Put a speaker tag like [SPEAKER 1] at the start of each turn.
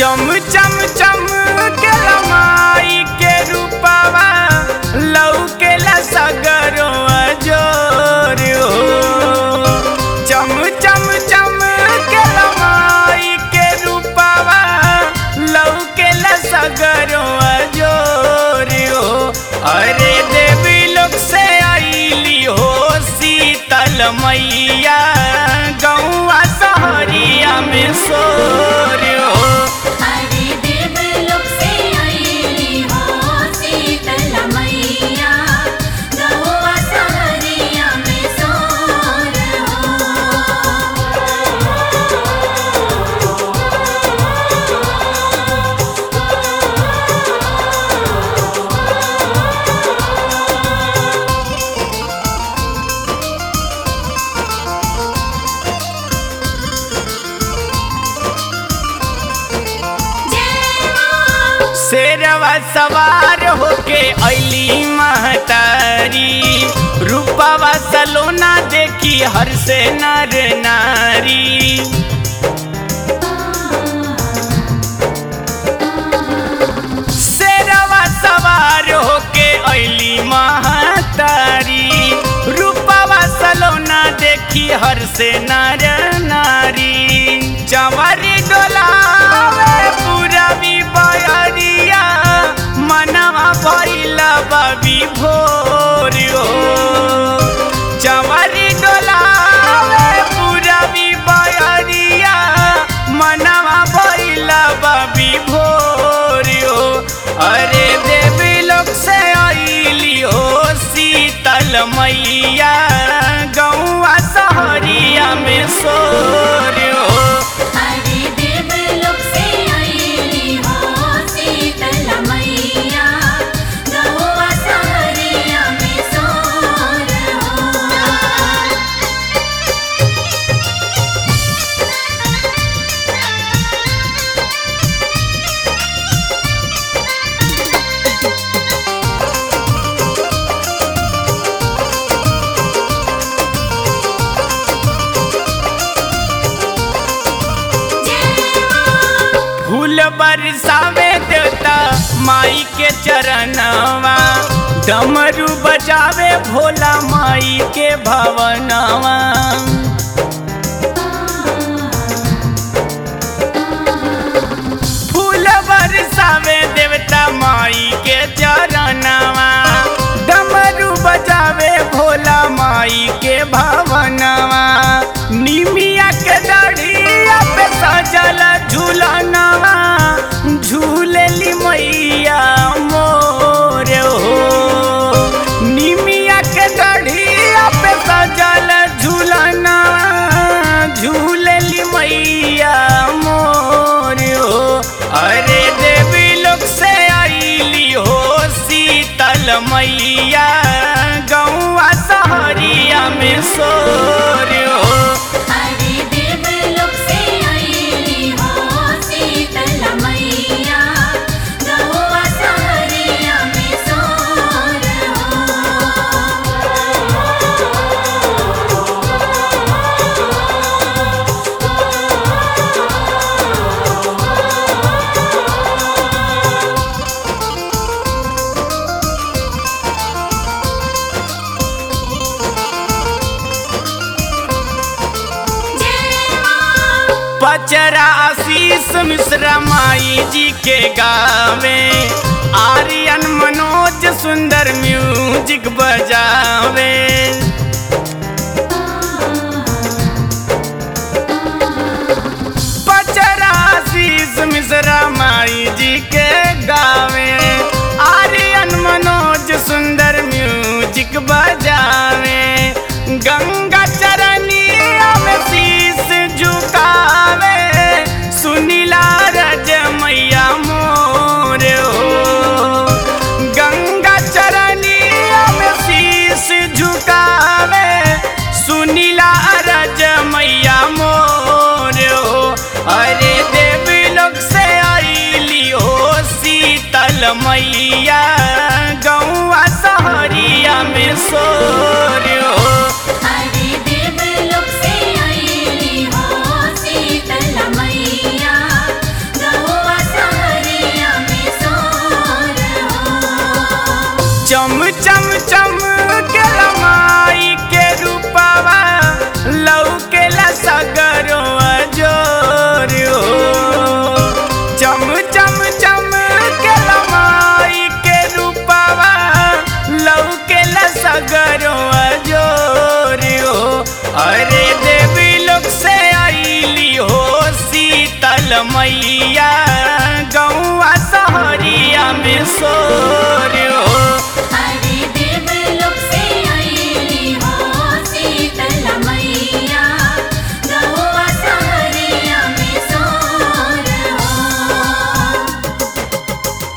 [SPEAKER 1] चम चम चम के लमाई के रूपवा लौके ला सगरो अजोर हो चम चम चम के लमाई के रूपवा लौके ला सगरो अजोर हो अरे देवी लोग से आईली हो शीतल मैया गौआ सहरिया में सोर हो
[SPEAKER 2] हरे देव लोक से आईली हो शीतल मैया गौआ सहरिया में सोर
[SPEAKER 1] शेरवा सवार होके अली महतारी रूपवा सलोना देखी हर से नर नारी शेरवा सवार होके अली महतारी रूपवा सलोना देखी हर से नर नारी चंवरी डोलावे पूरबी बयरिया मनवा भइला बबी भोर हो चंवरी डोलावे पूरबी बयरिया मनवा भइला बबी भोर हो अरे देवी लोग से आईली हो शीतल मैया गौआ सहरिया में सोर हो
[SPEAKER 2] हरे देव लोक से आईली हो शीतल मैया गौआ सहरिया में सोर हो
[SPEAKER 1] फूल बरसावे देवता माई के चरणवा डमरू बजावे भोला माई के भवनवा फूल बरसावे देवता माई के चरणवा डमरू बजावे भोला माई के भवनवा निमिया के डढ़िया पे सजल झूलनवा झूलेली मैया मोर हो निमिया के डढ़िया पे सजल झूलनवा झूलेली मैया मोर हो अरे देवी लोग से आईली हो शीतल मैया गौआ सहरिया में सोर हो
[SPEAKER 2] हरे देव लोक से आईली हो शीतल मैया गौआ सहरिया में सोर
[SPEAKER 1] पचरा आशीष मिश्रा माई जी के गावे आर्यन मनोज सुंदर म्यूजिक बजावे पचरा आशीष मिश्रा माई जी के गावे आर्यन मनोज सुंदर म्यूजिक बजावे गंगा चरनिया में शीश झुकावे सुनीला रज मैया मोर हो गंगा चरनिया में शीश झुकावे सुनीला रज मैया मोर हो अरे देवी लोग से आईली हो शीतल मैया गौआ सहरिया में सोर हो
[SPEAKER 2] हरे देव लोक से आईली हो शीतल मैया गौआ
[SPEAKER 1] मैया